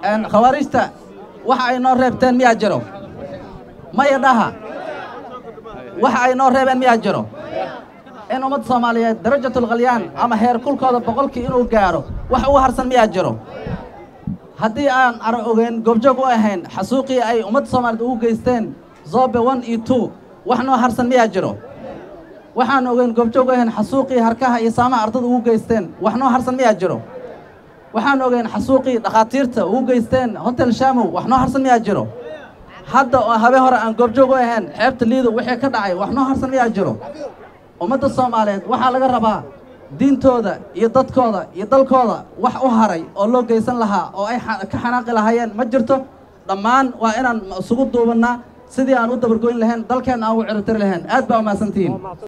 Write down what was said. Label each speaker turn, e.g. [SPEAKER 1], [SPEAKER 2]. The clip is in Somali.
[SPEAKER 1] khawaarijta waxa ay noo reebteen miyaa jiro maya dhaha waxa ay noo reebeen miyaa jiro in ummadda soomaaliyeed darajatulkhalyaan ama heer kulkooda boqolkii inuu gaaro wax ugu harsan miyaa jiro haddii aan ara ogeyn goobjoog u ahayn xasuuqii ay ummadda soomaaliyeed ugu geysteen zobe one iyo two wax noo harsan miyaa jiro waxaan ogeyn goobjoog u ahayn xasuuqii harkaha iyo saamaha ardada ugu geysteen wax noo harsan miyaa jiro waxaan ogeyn xasuuqii dhakhaatiirta ugu geysteen hotel shamow wax noo harsan miyaa jiro hadda oo habe hore aan goobjoog u ahayn xeebta liido wixii ka dhacay wax noo harsan miyaa jiro ummadda soomaaliyeed waxaa laga rabaa diintooda iyo dadkooda iyo dalkooda wax u haray oo loo geysan lahaa oo ay ka xanaaqi lahaayeen ma jirto dhammaan waa inaan isugu duubannaa sidii aan u dabargoyn lahayn dalkeenna aan u ciribtiri lahayn aad baa umahadsantihiin